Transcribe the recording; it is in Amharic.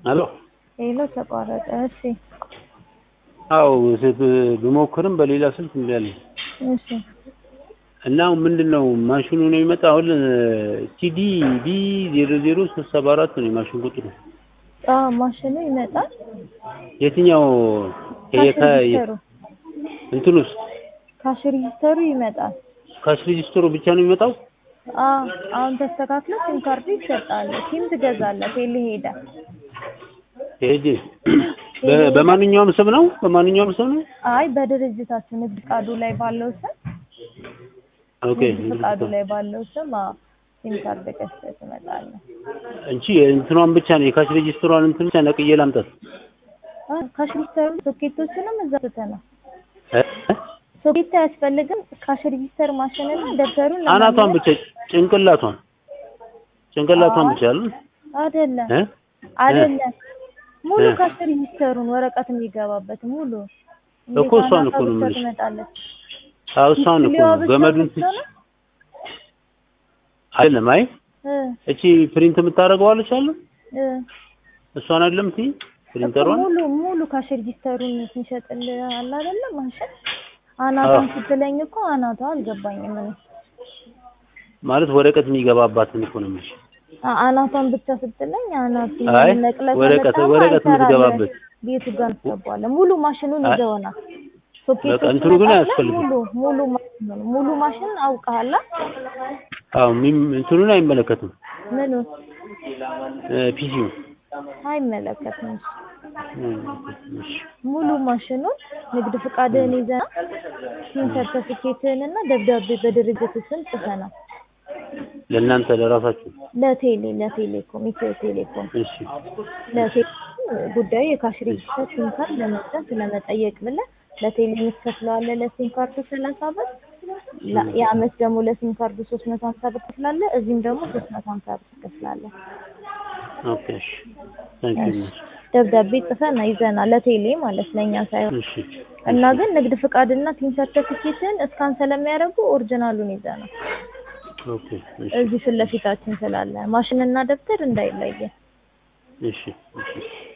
አሎ ሄሎ ተቋረጠ። እሺ አዎ ስ- ብሞክርም በሌላ ስልክ እምቢ አለኝ እሺ እና አሁን ምንድን ነው ማሽኑ ነው የሚመጣ አሁን ቲዲ ቢ ዜሮ ዜሮ ሶስት ሰባ አራት ነው የማሽን ቁጥሩ አዎ ማሽኑ ይመጣል። የትኛው ይሄ ካሽ ከ- ሬጂስተሩ እንትን ውስጥ ካሽ ሬጂስተሩ ይመጣል። ካሽ ሬጂስተሩ ብቻ ነው የሚመጣው አዎ አሁን ተስተካክሎ ሲም ካርዱ ይሰጣል። ሲም ትገዛለህ። ቴሌ ሄደ ሄጄ በ- በማንኛውም ስም ነው በማንኛውም ስም ነው አይ በድርጅታችን ንግድ ፍቃዱ ላይ ባለው ስም ኦኬ ንግድ ፍቃዱ ላይ ባለው ስም አዎ ሲም ካርድ ገዝተህ ትመጣለህ። እንቺ እንትኗን ብቻ ነው የካሽ ሬጂስተሯን እንትን ብቻ ነቅዬ ላምጣት አዎ ካሽ ሬጂስተሩ ሶኬቶችንም እዛ ትተናል። እ? ሶኬት አያስፈልግም። ካሽ ሬጂስተር ማሽንና ደብተሩን አናቷን ለማግኘት ብቻ ጭንቅላቷን ጭንቅላቷን ብቻ አለ አይደለም እ? አይደለም ሙሉ እ። ካሽ ሬጂስተሩን ወረቀት የሚገባበት ሙሉ እኮ እሷን እኮ ነው ብቻ የምልሽ። ትመጣለች። አዎ እሷን እኮ ዲስፕሌዋ ነው ብቻ ገመዱን ብቻ ነው? አይደለም አይ እ እቺ ፕሪንት የምታደርገው አለች አለ እ እሷን አይደለም ቲ እኮ ፕሪንተሯን ሙሉ ሙሉ ካሽ ሬጂስተሩን ሲሸጥልህ አለ አይደለም ማሽን አናቷን አዎ። ስትለኝ እኮ አናቷ አልገባኝም እኔ ማለት ወረቀት የሚገባባትን እኮ ነው የምልሽ። አ- አናቷን ብቻ ስትለኝ አናት አይ ነቅለህ ወረቀት ከመጣማ ወረቀት አይሰራልህም። የምትገባበት ቤቱ ጋር ትገባዋለህ። ሙሉ ማሽኑን አይ። ይዘውናል። በቃ ሶኬቶች እንትኑ ግን ትመጣለህ፣ አያስፈልግም። ሙሉ ሙሉ ማሽኑን ሙሉ ማሽን አውቀሃል? አዎ ሚም- እንትኑን አይመለከትም ምኑ ፒሲው አይመለከትም። ሙሉ ማሽኑን ንግድ ፍቃድህን ይዘና ሲም ሰርተፊኬትህን እና ደብዳቤ በድርጅት ስም ጽፈናል። ለእናንተ ለራሳችሁ ለቴሌ ለቴሌኮም ኢትዮ ቴሌኮም እሺ ለቴሌ ጉዳዩ የካሽ ሬጂስተር ሲም ካርድ ለመግዛት ለመጠየቅ ብለህ ለቴሌ የምትከፍለው አለ ለሲም ካርዱ ሰላሳ ብር ላ- የአመት ደግሞ ለሲም ካርዱ ሶስት መቶ ሀምሳ ብር ትከፍላለህ። እዚህም ደግሞ ሶስት መቶ ሀምሳ ብር ትከፍላለህ። ኦኬ እሺ ታንክ ዩ ደብዳቤ ጽፈና ይዘና ለቴሌ ማለት ለእኛ ሳይሆን እሺ እና ግን ንግድ ፍቃድና ሲም ሰርተፊኬትን እስካን ስለሚያደርጉ ኦሪጂናሉን ይዘና ኦኬ እሺ እዚህ ፊት ለፊታችን ስላለ ማሽንና ደብተር እንዳይለየ እሺ እሺ